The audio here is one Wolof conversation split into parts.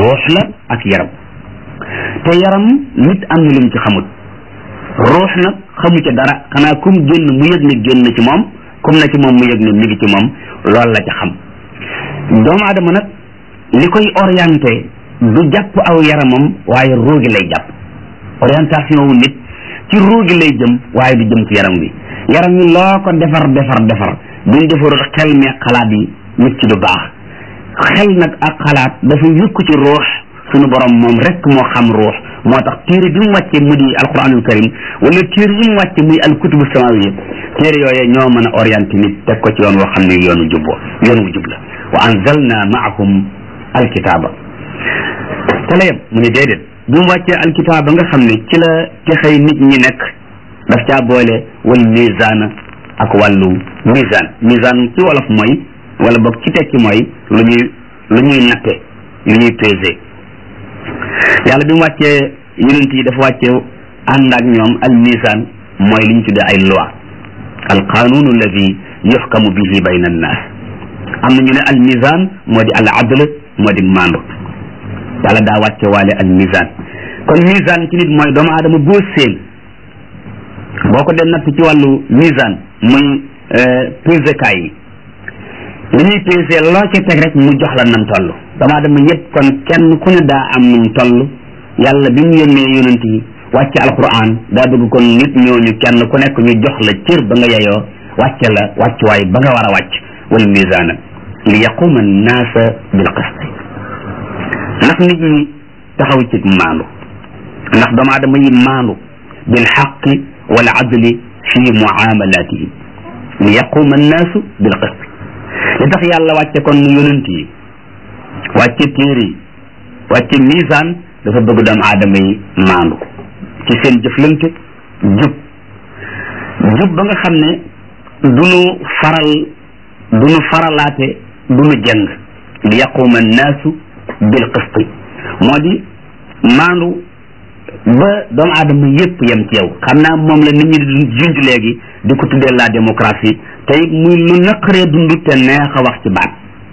ruux la ak yaram te yaram nit am na lu mu ci xamut ruux nag xamu ca dara xanaa kum génn mu yëg ne génn ci moom kum na ci moom mu yëg ne mi ngi ci moom loolu la ca xam doomu aadama nag li koy orienté du jàpp aw yaramam waaye ruugi lay jàpp orientation wu nit ci ruugi lay jëm waaye du jëm ci yaram wi yaram wi loo ko defar defar defar buñ defarul xel mi xalaat yi nit ci du baax xel nag ak xalaat dafa yukk ci ruux sunu borom moom rek moo xam ruux moo tax téere bi mu wàcce mu di alquranul karim wala téere yi mu wàcce muy alkutubu samawiya téere yooye ñoo mën a orienté nit teg ko ci yoon woo xam ne yoonu jubbo yoon wu jub la wa anzalna maahum alkitaaba te la yem mu ne déedéet bi mu wàccee alkitaaba nga xam ne ci la texey nit ñi nekk daf caa boole wal misaana ak wàllu misaan misaan ci wolof mooy wala boog ci tekki mooy lu ñuy lu ñuy natte lu ñuy pesé yàlla bi mu wàccee yonent yi dafa wàcce ànd ak ñoom al misaan mooy li ñu tuddee ay loi al qanun alladi yuxkamu bihi bayna annaas am na ñu ne al misaan moo di al adl moo di maandu yàlla daa wàcce waale al misaan kon misaan ci nit mooy doomu aadama boo seen boo ko dee natt ci wàllu misaan muy pesekaay yi li ñuy pesé loo ci teg rek mu jox la nam toll doomu aadama yëpp kon kenn ku ne daa am num toll yàlla bi mu yónnee yonent yi wàcce alquran daa bëgg kon nit ñooñu kenn ku nekk ñu jox la cër ba nga yeyoo wàcce la wàccuwaay ba nga war a wàcc wal misaana li yaquma annaasa bil qist ndax nit ñi taxaw ci maandu ndax doomu aadama yi maandu bil xaqi wal adli fi muamalatihim li yaquma annaasu bil qist li tax yàlla wàcce kon mu yonent yi wàcce téere yi wàcce misaan dafa bëgg doomu aadama yi maandu ci seen jëflante jub jub ba nga xam ne du nu faral du nu faralaate du nu jëng li yaquma annaasu bil qisti moo di maandu ba doomu aadama yépp yem ci yow xam naa moom la nit ñi di junj léegi di ko tuddee la démocratie te it muy lu naqaree dund te neex a wax ci baat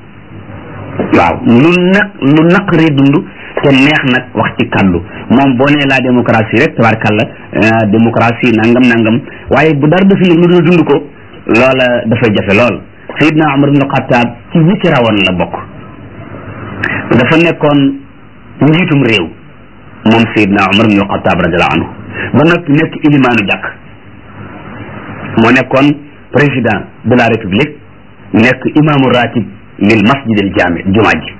waaw lu naq lu naqaree dund te neex nag wax ci kàddu moom boo nee la démocratie rek tabarkàlla démocratie nangam nangam waaye bu dara defi lu dul dund ko loola dafay jafe lool Seydina Umar ibn Xattaab ci ñi ci rawoon la bokk dafa nekkoon njiitum réew moom Seydina Umar ibn Xattaab radiallahu anhu ba noppi nekk ilimaanu jàkk moo nekkoon président de la république nekk imaamu ratib lil masjid al jaami jumaa ji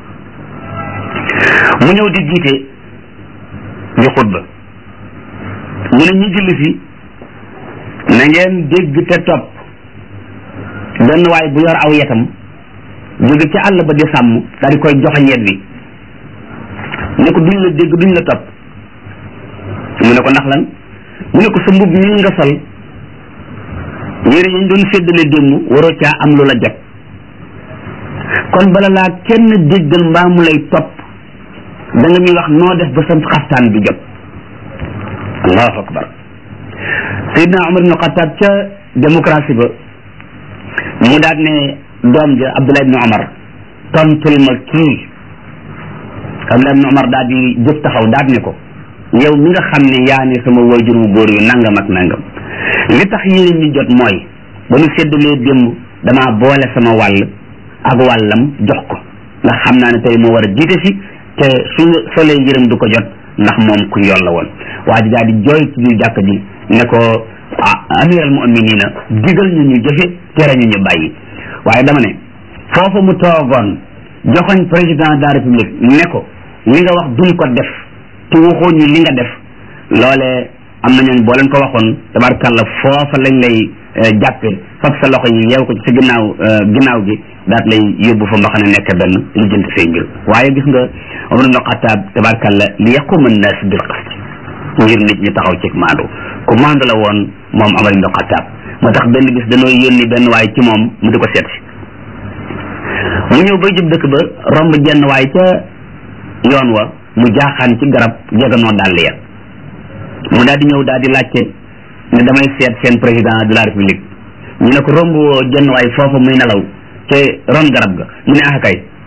mu ñëw di jiite di xutba mu ne ñi julli fi na ngeen dégg te topp benn waay bu yor aw yetam jóge ci àll ba di sàmm daal di koy joxoñ yet wi ne ko duñ la dégg duñ la topp mu ne ko ndax lan mu ne ko sa mbub mi nga sol yére yi ñu doon séddale démb waroo caa am lu la jot kon bala laa kenn déggal mbaa mu lay topp da nga ñuy wax noo def ba sa xaftaan bi jot allahu akbar Seydina Umar ibn Xattaab ca démocratie ba mu daal ne doom ja Abdullah ibn Umar tontul ma kii Abdullah ibn Umar daal di jóg taxaw daal ne ko yow mi nga xam ne yaa ne sama wayjur wu góor yu nangam ak nangam li tax yéen ñi jot mooy ba nu séddalee démb damaa boole sama wàll ak wàllam jox ko ndax xam naa ne tey moo war a jiite si te su solee yërëm du ko jot ndax moom ku yoon la woon waa ji daal di jooy ci biir jàkk ji ne ko amiral mu'minina digal ñu ñu jëfe tere ñu ñu bàyyi waaye dama ne foofu mu toogoon joxoñ président de la république ne ko li nga wax duñ ko def te waxoo ñu li nga def loole am na ñooñ boo leen ko waxoon tabarkàlla foofa lañ lay jàppe fab sa loxo yi yeew ko ci sa ginnaaw ginnaaw gi daat lay yóbbu fa mbaxane nekk benn li jënt say mbir waaye gis nga Umar ibn Xattaab tabarkàlla li yaquma annaas bil qist ngir nit ñi taxaw ci maandu ku maandu la woon moom Umar ibn Xattaab moo tax benn bis dañoo yónni benn waay ci moom mu di ko seet si mu ñëw bay jub dëkk ba romb jenn waay ca yoon wa mu jaaxaan ci garab jeganoo dàll ya mu daal di ñëw daal di laajte ne damay seet seen président de la république ñu ne ko romb woo jenn waay foofa muy nelaw te ron garab ga mu ne ah kay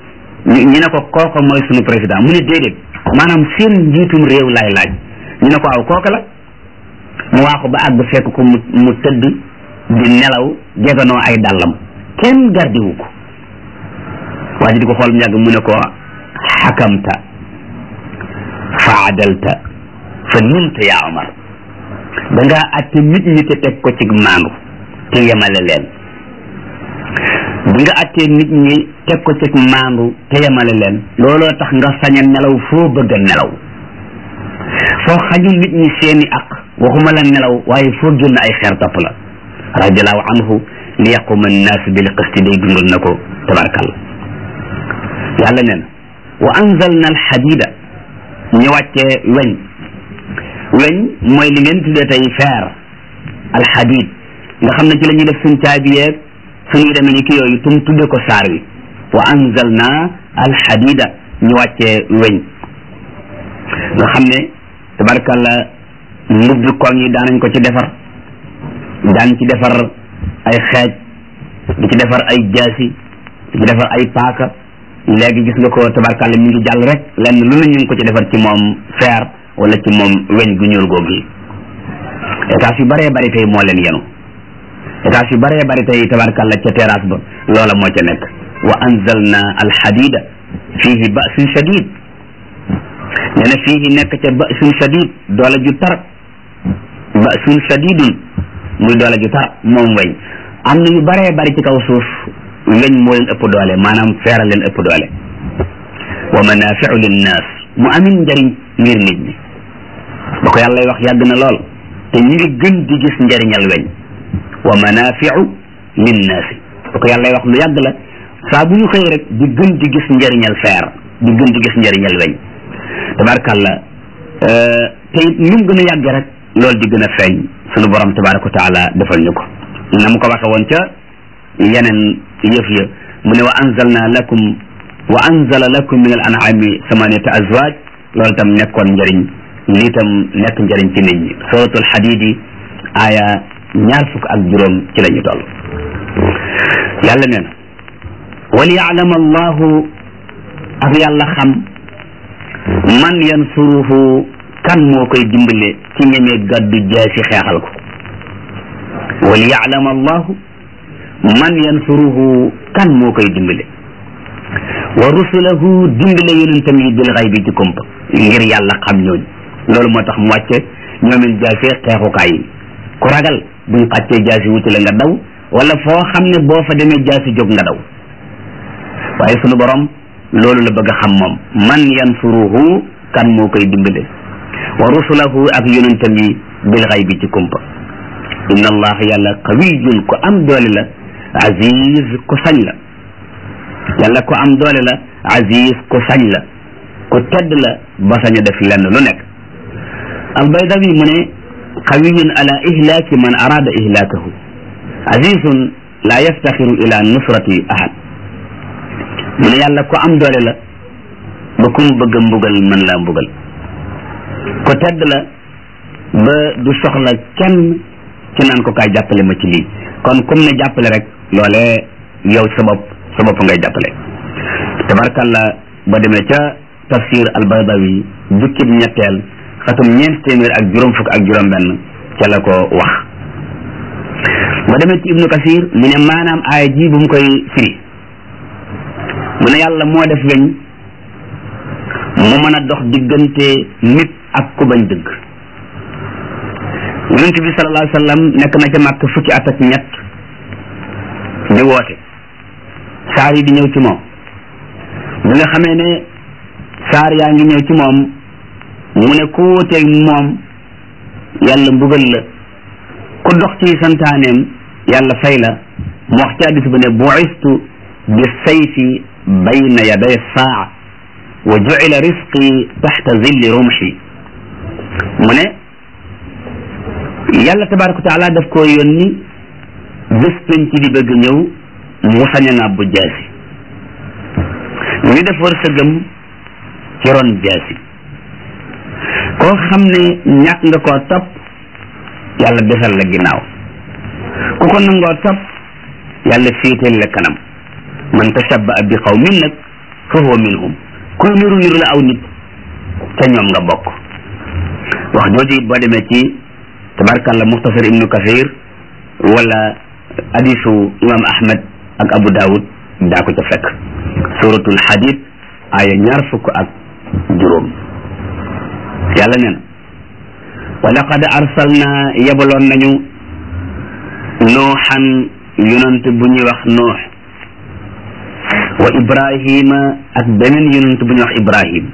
ñu ñu ne ko kooko mooy sunu président mu ne déedéet maanaam seen njiitum réew laay laaj ñu ne ko aw kooka la mu waaxu ba àgg fekk ko mu mu tëdd di nelaw jeganoo ay dàllam kenn gardiwu ko waa ji di ko xool mu yàgg mu ne ko xakamta fa adalta fa nimta yaa Omar da ngaa atte nit ñi te teg ko ci maandu te yemale leen bi nga attee nit ñi teg ko ci maandu te yemale leen looloo tax nga sañ a nelaw foo bëgg a nelaw foo xañu nit ñi seeni aq waxuma la nelaw waaye foo génn ay xeer topp la radiallahu anhu li yaquma annaas bil qisti day dundal na ko tabarakalla yàlla nee na wa anzalna alxadida ñu wàccee weñ weñ mooy li ngeen tuddee tey feer alxadid nga xam ne ci la ñuy def suñ caabi yeeg suñuy demee ni ki yooyu tum tudde ko saar wi wa anzalna alxadida ñu wàccee weñ nga xam ne tabarakalla mbubbi koŋ yi daanañ ko ci defar daan ci defar ay xeej di ci defar ay jaasi di ci defar ay paaka léegi gis nga ko tabarkàlla mi ngi jàll rek lenn lu ne ñu ngi ko ci defar ci moom fer wala ci moom weñ gu ñuul googu yi étage yu bëree bëri tey moo leen yenu étage yu bëree bëri tey tabarkàlla ca terrasse ba loola moo ca nekk wa anzalna alxadida fihi basun shadid nee na fihi nekk ca basun shadid doole ju tar basun shadidun muy doole ju tar moom weñ am na yu bëree bëri ci kaw suuf weñ moo leen ëpp doole maanaam feeral leen ëpp doole wa manafiu linnaas mu amin njariñ ngir nit ñi ba ko yàlla wax yàgg na lool te ñu ngi gën di gis njariñal weñ wa manafiu linnaasi ba ko yàlla wax lu yàgg la saa bu ñu xëy rek di gën di gis njariñal feer di gën di gis njariñal weñ tabarkàlla te it nu mu gën a yàgg rek loolu di gën a feeñ sunu borom tabaraka wa taala defal ñu ko na mu ko waxe woon ca yeneen yëf ya mu ne wa anzalna lakum wa anzala lakum min al an'ami samaniyata azwaj loolu tam nekkoon njëriñ lii tam nekk njëriñ ci nit ñi suratul hadidi aya ñaar fukk ak juróom ci la ñu toll yàlla nee na wal ya'lam allahu ak yàlla xam man yansuruhu kan moo koy dimbale ci ñemee gàddu jaasi xeexal ko wal ya'lam allahu man yansuruhu kan moo koy dimbale wa rusulahu dimbale yonentam yi bil xaybi ci kumpa ngir yàlla xam ñooñu loolu moo tax mu wàcce ñoomin jaasi xeexukaay yi ku ragal buñ xàccee jaasi wuti la nga daw wala foo xam ne boo fa demee jaasi jóg nga daw waaye sunu borom loolu la bëgg a xam moom man yansuruhu kan moo koy dimbale wa rusulahu ak yonentam yi bil xaybi ci kumpa inna allah yàlla qawiyun ko am doole la aziz ku sañ la yàlla ko am doole la aziz ku sañ la ku tedd la ba sañ a def lenn lu nekk albaydawi mu ne qawiyun ala ihlaaki man arada ihlaakahu azizun la yaftaxiru ila nusrati ahad mu ne yàlla ko am doole la ba ku mu bëgg a mbugal mën laa mbugal ku tedd la ba du soxla kenn ci naan ko kaay jàppale ma ci lii kon comme ne jàppale rek loole yow sa bopp sa bopp ngay jàppale tabarkalla ba demee ca tafsir al-Baydawi jukkib ñetteel xatum ñeent téeméer ak juróom fukk ak juróom benn ca la ko wax ba demee ci ibnu kasir mu ne maanaam aaya ji bu mu koy firi mu ne yàlla moo def weñ mu mën a dox diggante nit ak ku bañ dëgg yonent bi sallallahu alayhi wa sallam nekk na ca màkk fukki at ak ñett di woote saar yi di ñëw ci moom bi nga xamee ne saar yaa ngi ñëw ci moom mu ne ku wóoteeg moom yàlla mbugal la ku dox ci santaaneem yàlla fay la mu wax ci hadiis ba ne bu'istu bi sayfi bayna yaday saa wa ju'ila risqi taxta zilli rumxi mu ne yàlla tabaraka wa taala daf koo yónni bés penc di bëgg ñëw mu sañ a ngàbbu jaasi ñu def wërsëgam ci ron jaasi koo xam ne ñàkk nga koo topp yàlla desal la ginnaaw ku ko nangoo topp yàlla féetal la kanam man tashabba bi qawmin nag fa huwa minhum kuy niru niru la aw nit ca ñoom nga bokk wax jooju it boo demee ci tabarkalla muxtasar ibnu kasir wala hadisu imam ahmad ak abu daawud daa ko ca fekk suratul hadid aya ñaar fukk ak juróom yàlla neen wa laqad arsalna yebaloon nañu nuuxan yonent bu ñuy wax nuux wa ibrahima ak beneen yonent bu ñuy wax ibrahim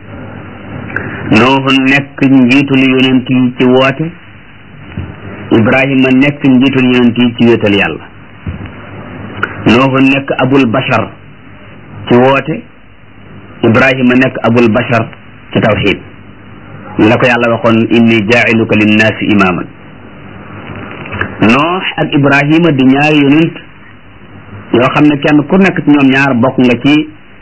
nuuxu nekk njiitul yonent yi ci woote ibrahima nekk njiitul yonent yi ci wéetal yàlla nuuxu nekk abul bashar ci woote ibrahima nekk abul bashar ci tawxid la ko yàlla waxoon inni jaa'iluka linnaasi imaaman noox ak ibrahima di ñaari yonent yoo xam ne kenn ku nekk ci ñoom ñaar bokk nga ci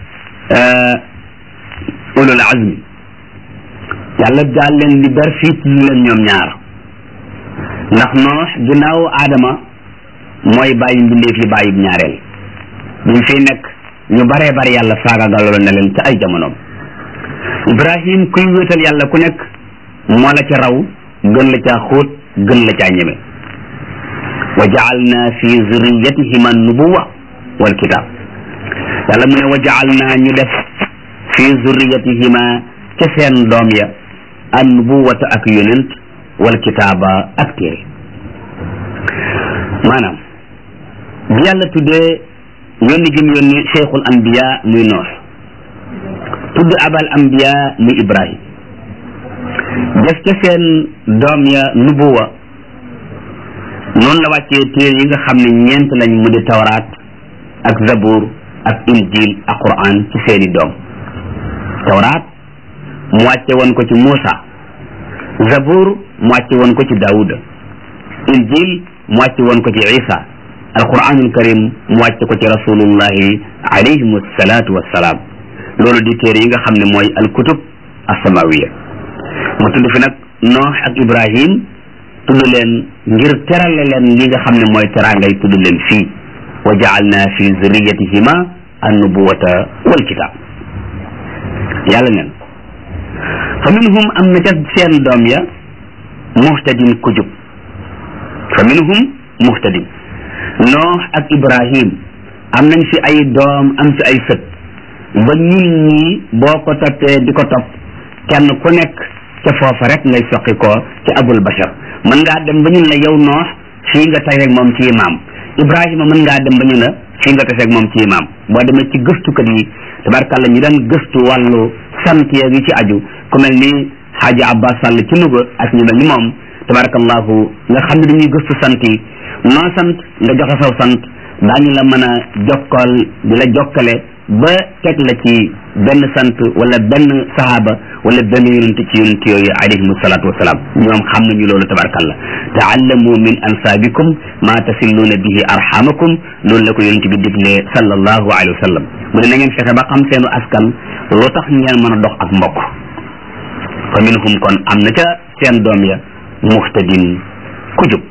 ulul azmi yàlla daal leen di ber fii ci leen ñoom ñaar ndax noox ginnaaw aadama mooy bàyyi mbindeef yi bàyyi ñaareel bi mu fiy nekk ñu baree bari yàlla faagagaloon na leen ca ay jamonoom ibrahim kuy wéetal yàlla ku nekk moo la ca raw gën la caa xóot gën la caa ñeme wa jaalna fi zurriyatihima nubuwa wal kitab yàlla mu ne wa jaalna ñu def fi zurriyatihima ca seen doom ya an nubuwata ak yonent wal kitaaba ak téere maanaam bi yàlla tuddee yónni gi mu yónni cheikhul anbiya muy noox tudd abal anbiya muy ibrahim def ca seen doom ya nubuwa noonu la wàccee téere yi nga xam ne ñeent lañ mu di tawraat ak zabur ak injil ak quran ci seeni doom tawraat mu wàcce woon ko ci Muusa zabur mu wàcce woon ko ci Daawuda injil mu wàcce woon ko ci Isa alquranul karim mu wàcce ko ci rasulullahi alayhim salaatu wassalaam loolu di téere yi nga xam ne mooy alkutub asamawiya mu tudd fi nag noox ak ibrahim tudd leen ngir terale leen li nga xam ne mooy teraangay tudd leen fii wa jaalna fi zurriyatihima annubuwata wal kitab yàlla neen fa minhum am na ca seen doom ya muhtadin ku jub fa minhum muhtadin noox ak ibrahim am nañ fi ay doom am fi ay sët ba ñun ñii boo ko toppee di ko topp kenn ku nekk ca foofa rek ngay soqi ko ci abul bashar mën ngaa dem ba ñun la yow noox fii nga tey rek moom ci imaam ibrahima mën ngaa dem ba ñu la fii nga tey rek moom ci imaam boo demee ci gëstukat yi tabarkàlla ñu daan gëstu wàllu sant yeeg yi ci aju ku mel ni xaaji abbas sàll ci Louga ak ñu mel ni moom tabarakallahu nga xam ne dañuy gëstu sant yi noo sant nga joxe saw sant daañu la mën a jokkal di la jokkale ba teg la ci benn sant wala benn sahaaba wala benn yonent ci yonent yooyu alayhim salaatu wasalaam ñoom xam nañu loolu tabarakallah taallamu min ansaabikum ma tasilluuna bihi arhamakum loolu la ko yonent bi diglee sallallahu alayhi wa sallam mu ne na ngeen fexe ba xam seenu askan lu tax ngeen mën a dox ak mbokk fa minhum kon am na ca seen doom ya muhtadin ku jub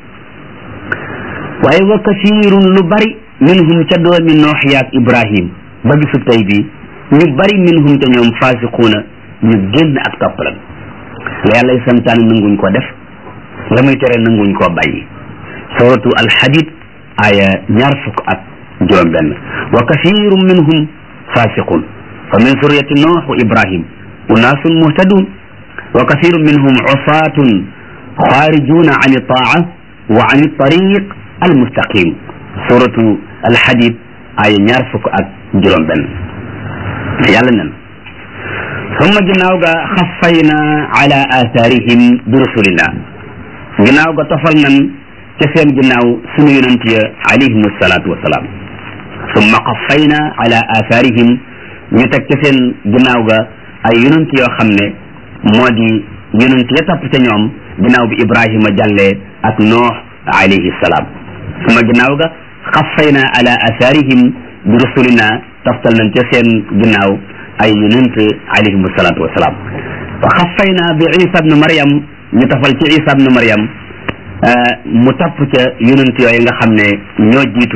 waaye wa kasirun lu bari minhum ca doomi noox yaak ibrahim ba bisu tey bi ñu bari minhum te ñoom fasiquuna ñu génn ak toppalan la yàlla santaane nanguñ ko def la muy tere nanguñ koo bàyyi suratu alxadid aya ñaar fukk ak juróom benn wa kasirun minhum fasiqun fa min suriyati noox wa ibrahim unaasun muhtadun wa kasirun minhum usaatun xaarijuna an itaa wa an tariq almustaqim suratu alxadid aya ñaar fukk ak juróom benn yàlla nen summa ginnaaw ga xaffayna ala athaarihim bi rasulillah ginnaaw ga tofal nan ca seen ginnaaw sunu yonent ya alayhim salaatu wasalaam summa xaffayna ala athaarihim ñu teg ca seen ginnaaw ga ay yonent yoo xam ne moo di yonent ya topp ca ñoom ginnaaw bi ibrahima jàllee ak noox alayhi salaam summa ginnaaw ga xaffayna ala athaarihim bi rasulina taftal nañ ca seen ginnaaw ay yonent alayhim salaatu wasalaam wa xaffayna bi isa bnu maryam ñu tafal ci isa bnu maryam mu tapp ca yonent yooyu nga xam ne ñoo jiitu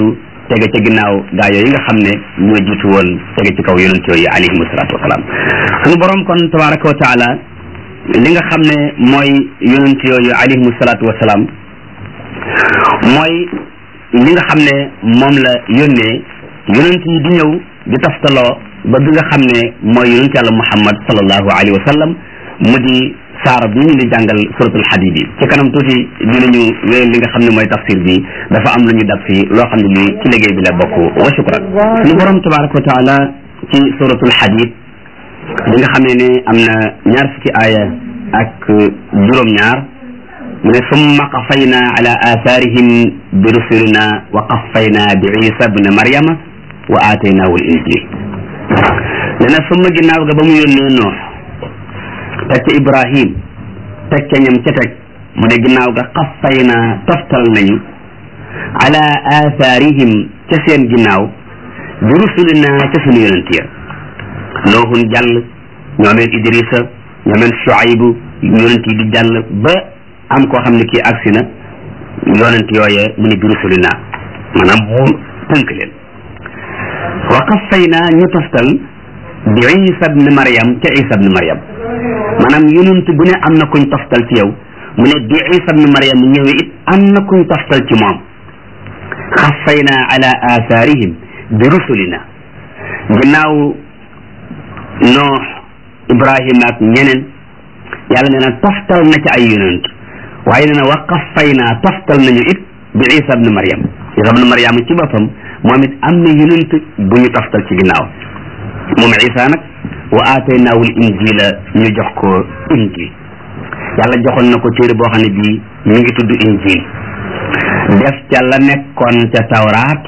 tege ca ginnaaw gaa yooyu nga xam ne ñoo jiitu woon tege ci kaw yonent yooyu alayhimu salaatu wasalaam suñu borom kon tabaraka wa taala li nga xam ne mooy yonent yooyu alayhimu salaatu wasalaam mooy li nga xam ne moom la yónnee yonent yi di ñëw di taftaloo ba bi nga xam ne mooy yonent yàlla muhammad sallallahu alayhi wa sallam mu di saar bi ñu di jàngal suratul hadid yi ci kanam tuuti dinañu wéyal li nga xam ne mooy tafsir bi dafa am lu ñu dab fii loo xam ne lii ci liggéey bi la bokk wa shukran suñu borom tabaraka wa taala ci suratul hadid li nga xam ne ne am na ñaar fukki aaya ak juróom-ñaar mu ne summa qafayna ala atharihim bi rusulina wa qafayna bi isa bne maryama wa aataynaahu l injil nee na summa ginnaaw ga ba mu yónnee noox teg ca ibrahim teg ca ñam ca teg mu ne ginnaaw ga qafayna toftal nañu ala atharihim ca seen ginnaaw bi rusulina ca sunu yonent ya noohun jàll ñoomeen idrisa ñoomeen shuaybu yonent yi di jàll ba am koo xam ne kii agsi na yonent yooye mu ne bi rusulina maanaam mu tënk leen wa qaffayna ñu toftal bi isa bne mariam ca isa bne mariam maanaam yonent bu ne am na kuñ toftal ci yow mu ne bi isa bne mariam ñëwee it am na kuñ toftal ci moom xaffayna ala atharihim bi rusulina ginnaaw noox ibrahima ak ñeneen yàlla nee na toftal na ci ay yonent waaye nee na wa qaffayna toftal nañu it bi isa bne mariam isa bne mariam ci boppam moom it am na yonent bu ñu toftal ci ginnaaw moom isa nag wa aataynaahu l injila ñu jox ko injil yàlla joxoon na ko téere boo xam ne bii mi ngi tudd injil def ca la nekkoon ca tawraat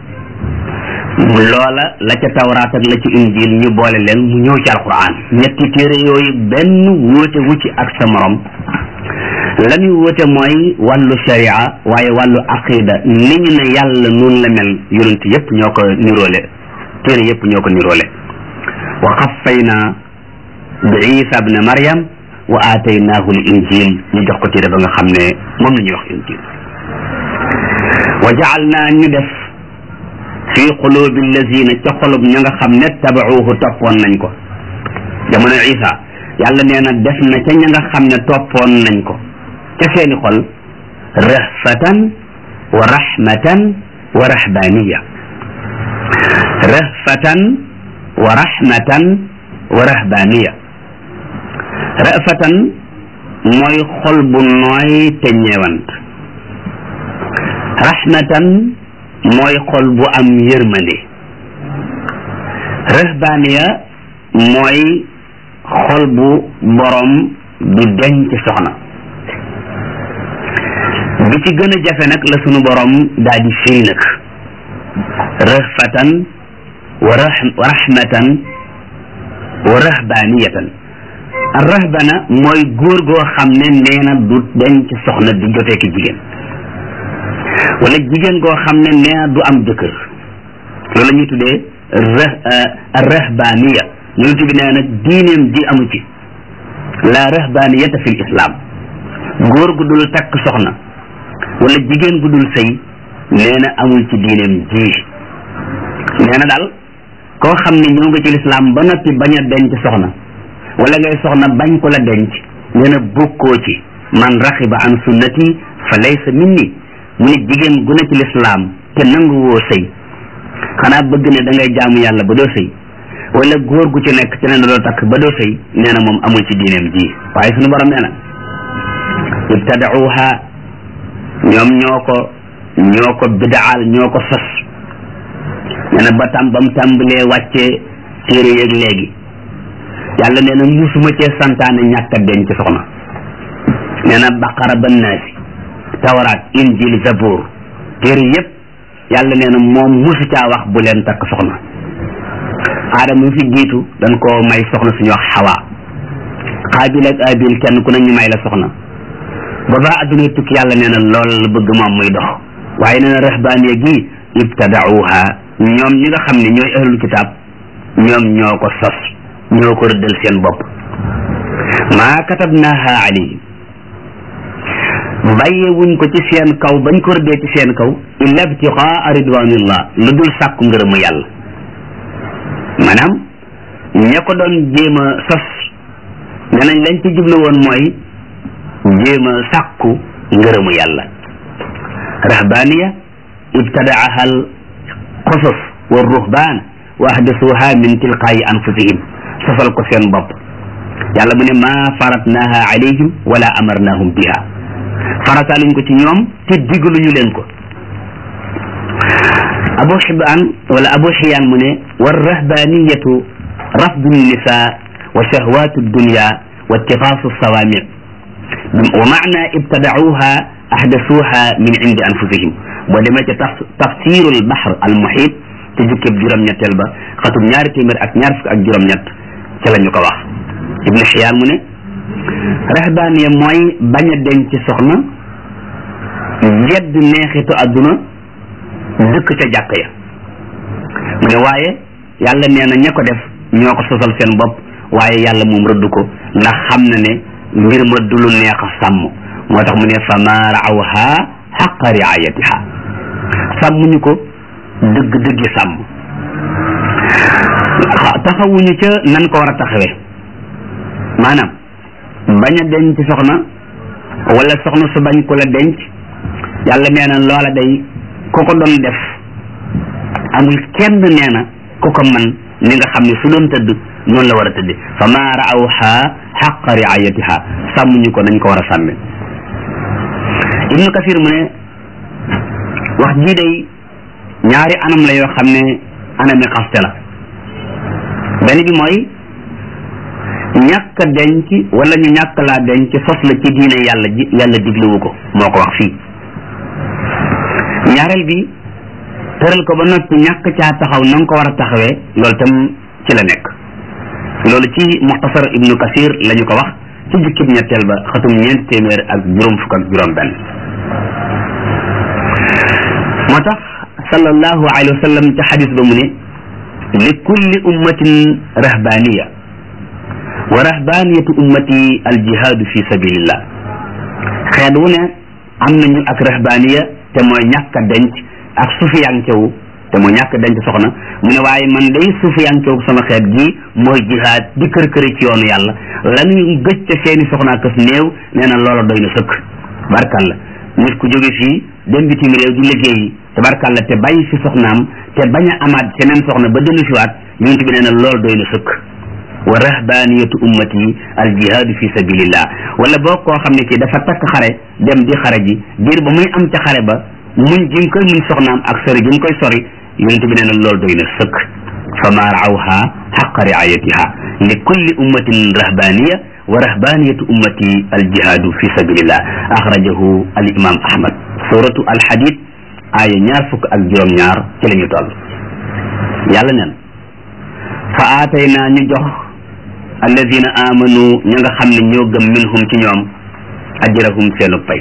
loola la ca tawraat ak la ci injil ñu boole leen mu ñëw ci alquran ñetti téere yooyu benn wóote wu ci ak sa morom la muy wóote mooy wàllu sharia waaye wàllu aqida ni ñu ne yàlla noonu la mel yonent yépp ñoo ko niroole téere yépp ñoo ko niroole wa qaffayna bi isa bne maryam wa aataynaahu l injil ñu jox ko téere ba nga xam ne moom la ñuy wax injil wa jaalnaa ñu def fi qulubi allazina ca xolub ña nga xam ne tabacuuhu toppoon nañ ko jamono isa yàlla nee na def na ca ña nga xam ne toppoon nañ ko ca seeni xol rahfatan wa rahmatan wa rahbaniya rahfatan wa rahmatan wa rahbaniya rafatan mooy xol bu nooy te ñeewant rahmatan mooy xol bu am yërmande rahbaniya mooy xol bu borom du denc soxna bi ci gën a jafe nag la sunu borom daa di firi nag rahfatan wa rahmatan wa rahbaniyatan rahbana mooy góor goo xam ne nee na du denc soxna di jotee ki jigéen wala jigéen goo xam ne nee na du am jëkkër loolu la ñuy tuddee rahbaniya yonent bi nee na diineem ji amu ci la rahbaniyata fi l islam góor gu dul takk soxna wala jigéen gu dul sëy nee na amul ci diineem ji nee na daal koo xam ne ñëw nga ci lislaam ba noppi bañ a denc soxna wala ngay soxna bañ ko la denc nee na bokkoo ci man raxiba an sunnati fa laysa minni mu ne jigéen gu ne ci lislaam te nangu woo sëy xanaa bëgg ne da ngay jaamu yàlla ba doo sëy wala góor gu ci nekk ci ne doo takk ba doo sëy nee na moom amul ci diineem ji waaye suñu borom nee na ibtadauha ñoom ñoo ko ñoo ko bidaal ñoo ko sos nee na ba tam ba mu tàmbalee wàccee téere yeeg léegi yàlla nee na musuma cee santaane ñàkk a denc soxna nee na baqara ba naasi tawraat injil zabur téere yépp yàlla nee na moom musu caa wax bu leen takk soxna aadama mu fi jiitu dañ koo may soxna suñu wax xawa xaabil ak abil kenn ku ne ñu may la soxna ba ba adduna tukki yàlla nee na lool la bëgg moom muy dox waaye nee na rahbaaniya gi ibtadauha ñoom ñi nga xam ne ñooy ahlul kitaab ñoom ñoo ko sos ñoo ko rëddal seen bopp maa katabnaha alayhim bàyyee wuñ ko ci seen kaw bañ ko rëddee ci seen kaw illa ibtiqaa ridwanillah lu dul sàkku ngërëmu yàlla maanaam ña ko doon jéem a sos ne nañ lañ ci jublu woon mooy jéem a sàkku ngërëmu yàlla rahbaniya ibtadaaha al qusas wa ruhbaan wa ahdasuha min tilqaayi anfusihim sosal ko seen bopp yàlla mu ne maa faratnaha alayhim wala amarnahum biha farataaluñ ko ci ñoom te digaluñu leen ko abu xibaan wala abu xiyaan mu ne war rahbaniyatu rafdu nisa wa shahwatu dunya wa ittifaasu sawaami wa maana ibtadauha ahdasuha min indi anfusihim boo demee ca tafsiru al bahr al muhit te jukkib juróom-ñetteel ba xatum ñaari téeméer ak ñaar fukk ak juróom-ñett ca la ñu ko wax ibnu xiyaan mu ne rahbaniya mooy bañ a denc soxna yedd neexitu àdduna dëkk ca jàkk ya mu ne waaye yàlla nee na ña ko def ñoo ko sosal seen bopp waaye yàlla moom rëdd ko ndax xam na ne mbir ma du lu neex a sàmm moo tax mu ne fa ma raawha xaqa riayatiha sàmmuñu ko dëgg dëggi sàmm taxawuñu ca nan ko war a taxawee maanaam bañ a denc soxna wala soxna su bañ ko la denc yàlla nee na loola day ku ko doon def amul kenn nee na ku ko man ni nga xam ne su doon tëdd noonu la war a tëdde fa ma raawha xaqa riayatiha sàmmuñu ko nañ ko war a sàmme ibnu kasir mu ne wax jii day ñaari anam la yoo xam ne anami xaste la benn bi mooy ñàkk denc wala ñu ñàkk laa denc sos la ci diine yàlla ji yàlla digluwu ko moo ko wax fii ñaareel bi tëral ko ba noppi ñàkk caa taxaw na nga ko war a taxawee loolu tam ci la nekk loolu ci muxtasar ibnu kasir la ñu ko wax ci jukkib ñetteel ba xatum ñeent téeméer ak juróom fukk ak juróom benn moo tax sallallahu alayhi wa sallam ca xadis ba mu ne li kulli ummatin rahbaniya wa rahbaniyatu ummati aljihaadu fi sabilillah xeet wu ne am nañu ak rahbaniya te mooy ñàkk a denc ak sufiyankewu te mooy ñàkk a denc soxna mu ne waaye man day sufiyankewu sama xeet gi mooy jihaad di kër këri ci yoonu yàlla lañuy gëj ca seeni soxnaa kës néew nee na loola doy na sëkk barkalla nit ku jóge fii dem bitim réew di liggéeyi tabarkalla te bàyyi fi soxnaam te bañ a amaat seneen soxna ba dellu siwaat yonent bi nee na loolu doy na sëkk wa rahbaniyatu ummati al jihaadu fi sabilillah wala boo koo xam ne kii dafa takk xare dem di xare ji diir ba muy am ca xare ba muñ gi nga koy muñ soxnaam ak sori gi nga koy sori yonent bi nee na loolu doy na sëkk fa ma raawha xaqa riayatiha li kulli ummatin rahbaniya wa rahbaniyatu ummati al jihaadu fi sabilillah axrajahu al imam ahmad suratu al hadid aaya ñaar fukk ak juróom ñaar ci la ñu toll yàlla neen fa aatayna ñu jox alladina amanu ña nga xam ne ñoo gëm minhum ci ñoom ajrahum seenu pay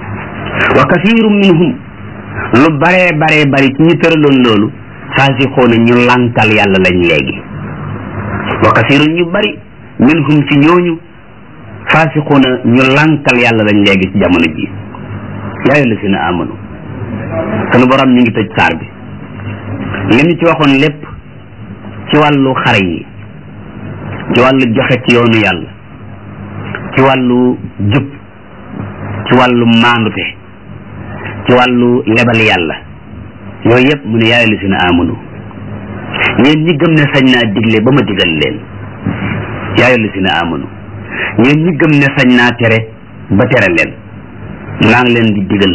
wa kasirum minhum lu baree baree bari ci ñu tëraloon loolu faasixoona ñu lànkal yàlla lañ léegi wa kasirun ñu bari minhum ci ñooñu faasixoona ñu lànkal yàlla lañ léegi ci jamono ji yaa alladina amanu sunu borom ñu ngi tëj saar bi li ñu ci waxoon lépp ci wàllu xare yi ci wàllu joxe ci yoonu yàlla ci wàllu jub ci wàllu maandute ci wàllu lebal yàlla yooyu yëpp mu ne yaay li si na amanu yéen ñi gëm ne sañ naa digle ba ma digal leen yaay li si na amanu yéen ñi gëm ne sañ naa tere ba tere leen maa ngi leen di digal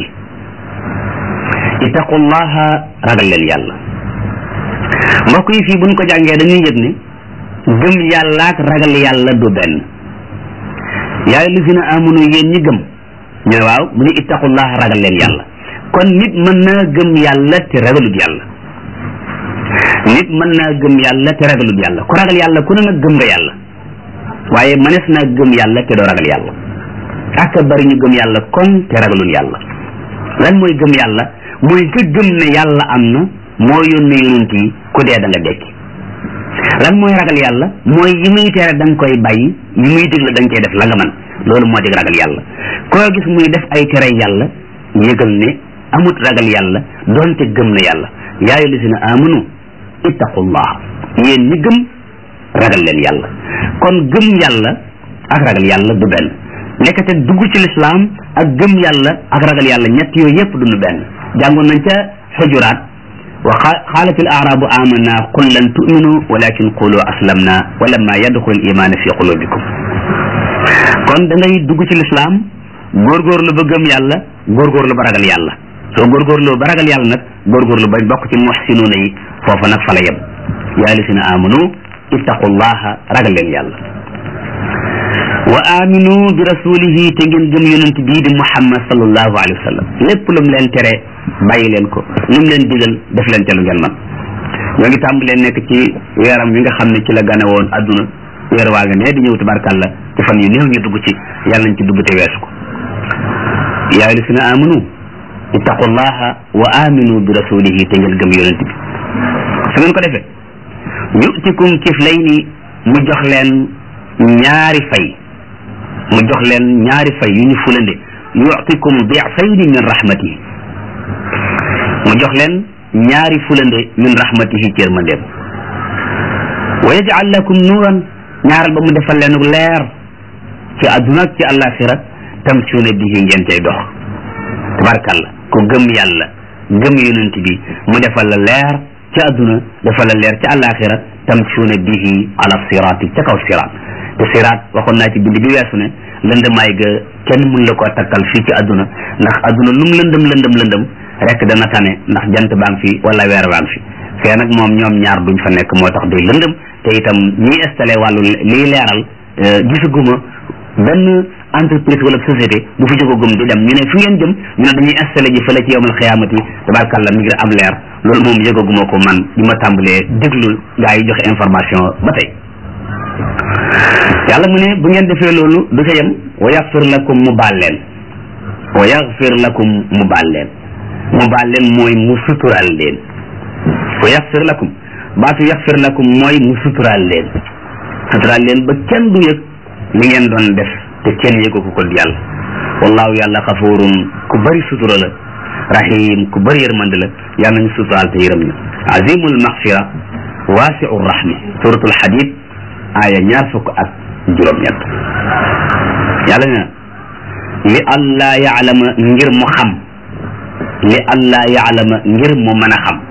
ittaqullaha ragal leen yàlla mbokk yi fii buñ ko jàngee dañuy yëg ne gëm yàlla ak ragal yàlla du benn yaay li fi na amunu yéen ñi gëm ñu ne waaw mu ne ittaqullah ragal leen yàlla kon nit mën naa gëm yàlla te ragalut yàlla nit mën naa gëm yàlla te ragalut yàlla ku ragal yàlla ku ne nag gëm nga yàlla waaye mënees naa gëm yàlla te doo ragal yàlla ak bari ñu gëm yàlla kon te ragalul yàlla lan mooy gëm yàlla mooy nga gëm ne yàlla am na moo yónni yonent yi ku dee da nga dekki lan mooy ragal yàlla mooy yi muy tere da nga koy bàyyi yi muy digle da nga koy def la nga man loolu moo dig ragal yàlla koo gis muy def ay tere yàlla yëgal ne amut ragal yàlla doonte gëm na yàlla yaa ayyuha llazina amanu ittaqullah yéen ñi gëm ragal leen yàlla kon gëm yàlla ak ragal yàlla du benn nekkate dugg ci lislaam ak gëm yàlla ak ragal yàlla ñett yooyu yëpp duñu benn jàngoon nañ ca xujuraat wa xaalat al aarabu amanna qul lan tu'minu walakin qulu aslamna wa lamma yadxul iman fi qulubikum kon da ngay dugg ci lislaam góorgóorlu ba gëm yàlla góorgóorlu ba ragal yàlla soo góorgóorlu ba ragal yàlla nag góorgóorlu ba bokk ci muxsinuuna yi foofa nag fa la yem yaa lisina amanu ittaqullaha ragal leen yàlla wa aminu bi rasulihi te ngeen gëm yonent bii di muhammad sallallahu alayhi wa sallam lépp lu mu leen tere bàyyi leen ko lu mu leen digal def leen ca lu ngeen man ñoo ngi tàmbalee nekk ci weeram wi nga xam ne ci la gane woon adduna weer waa nga ne di ñëw tabarkàlla ci fan yu néew ñu dugg ci yàlla nañ ci dugg te weesu ko yaa lisina amanu ittaqullaha wa aminu bi rasulihi te ngeen gëm yonent bi su ngeen ko defee yutikum kiflayni mu jox leen ñaari fay mu jox leen ñaari fay yu ñu fulande yutikum difayni min rahmatihi mu jox leen ñaari fulande min rahmatihi ci yërmandeem wa yaj'al lakum nuuran ñaaral ba mu defal leen leer ci àdduna ak ci àllaaxira tamsuuna bihi ngeen cay dox tabarkalla ku gëm yàlla gëm yonent bi mu defal la leer ci àdduna defal la leer ci àllaaxira tamsuuna bihi ala siraati ca kaw siraat te siraat waxoon naa ci bind bi weesu ne lëndëmaay ga kenn mun la koo takkal fii ci àdduna ndax àdduna lum lëndëm lëndëm lëndëm rek dana tane ndax jant baa ngi fi wala weer baa ngi fi fee nag moom ñoom ñaar duñ fa nekk moo tax day lëndëm te itam ñiy installé wàllu liy leeral gisaguma benn entreprise wala société bu fi jógagum di dem ñu ne fi ngeen jëm ñu ne dañuy installé ji fële ci yowmal xiyaamati tabarkàlla mi ngi am leer loolu moom yëgaguma ko man bi ma tàmbalee déglu gaa yi joxe information ba tey yàlla mu ne bu ngeen defee loolu du ca yem wa yaxfir lakum mu baal leen wa yaxfir lakum mu baal leen mu baal leen mooy mu sutural leen wa yaxfir lakum baatu yaxfir lakum mooy mu sutural leen sutural leen ba kenn du yëg li ngeen doon def te kenn yëgu ko ko yàlla wallahu yàlla xafuurun ku bëri sutura la rahim ku bëri yërmande la yàlla nañu suturaal te yërëm ñu azimul maxfira waasiu rahmi suratul hadid aaya ñaar fukk ak juróom-ñett yàlla ne li allah yaalama ngir mu xam li allah yaalama ngir mu mën a xam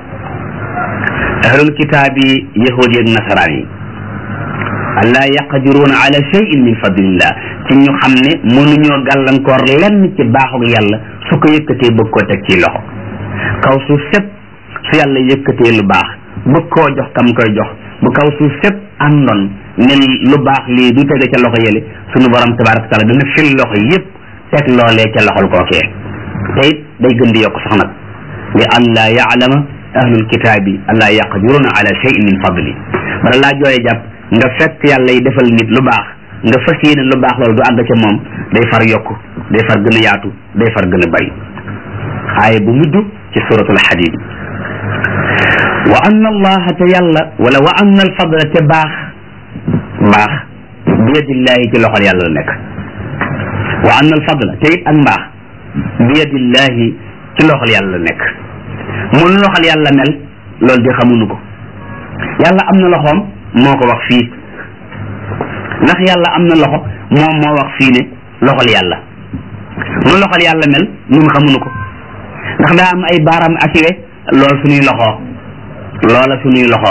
ahlul kitaabi yahud yi ak nasaraan yi allah yaqdiruuna ala cheyin min fadlillah ci ñu xam ne mënuñoo gàllankoor lenn ci baaxug yàlla su ko yëkkatee bëgg koo teg ci loxo kaw suuf sépp su yàlla yëkkatee lu baax bëgg koo jox kam koy jox bu kaw suuf sépp àndoon ne lu baax lii du tege ca loxo yële sunu borom tabaraka taala dana fil loxo yépp teg loolee ca loxol kookee te it day gën di yokk sax nag li allah yaalama ahlul kitaabi allah yaqdiruna ala cheyin min fadli bala laa jooye jàpp nga fekk yàlla yi defal nit lu baax nga fas yéene lu baax loolu du àgg ca moom day far yokk day far gën a yaatu day far gën a bari aaya bu mujj ci suratul hadid wa anna allaha te yàlla wala wa anna al fadla te baax baax biyadillahi ci loxol yàlla la nekk wa anna al fadla te it ak mbaax biyadillahi ci loxol yàlla la nekk mun loxol yàlla mel loolu di xamuñu ko yàlla am na loxoom moo ko wax fii ndax yàlla am na loxo moom moo wax fii ne loxol yàlla nu loxol yàlla mel ñun xamuñu ko ndax daa am ay baaraam ak we lool suñuy loxo loola suñuy loxo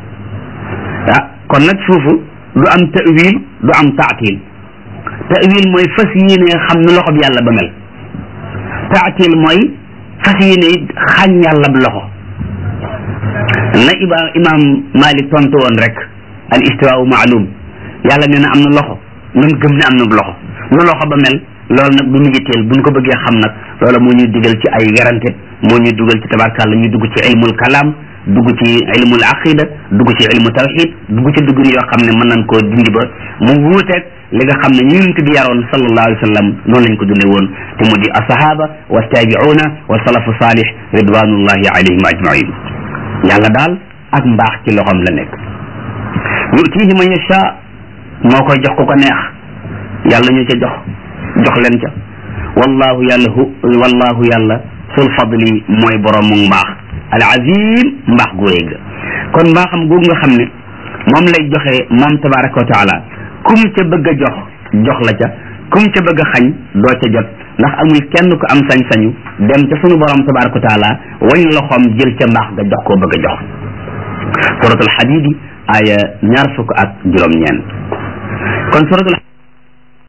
ah kon nag foofu du am ta'wil du am taatil ta'wil mooy fas yéene xam nu loxo bi yàlla ba mel taatil mooy fas yéene xañ yàlla bu loxo na iba imam malik tontu woon rek al istiwaau maalum yàlla nee na am na loxo nan gëm ne am na loxo nu loxo ba mel loolu nag du mujj teel buñ ko bëggee xam nag loola moo ñuy digal ci ay werante moo ñuy dugal ci tabarkàlla ñuy dugg ci ilmul kalaam dugg ci ilmul aqida dugg ci ilmu tawxid dugg ci dugg yoo xam ne mën nañ koo dindi ba mu wuuteeg li nga xam ne yonent bi yaroon sallallahu alayhi wa sallam noonu lañ ko dundee woon te mu di asahaba wa tabiuna wa salafu salih ridwanullahi alayhim ajmain yàlla daal ak mbaax ci loxoom la nekk yutihi man yasha moo koy jox ku ko neex yàlla ñu ca jox jox leen ca wallahu yàlla hu wallahu yàlla sul fadli mooy borom mu mbaax al azim mbaax gu rëy ga kon mbaaxam googu nga xam ne moom lay joxe moom tabaraka wa taala kum ca bëgg a jox jox la ca kum ca bëgg a xañ doo ca jot ndax amul kenn ko am sañ-sañu dem ca sunu borom tabaraka wa taala wañ loxoom jël ca mbaax nga jox koo bëgg a jox suratul xadidi aya ñaar fukk ak juróom-ñeent kon suratul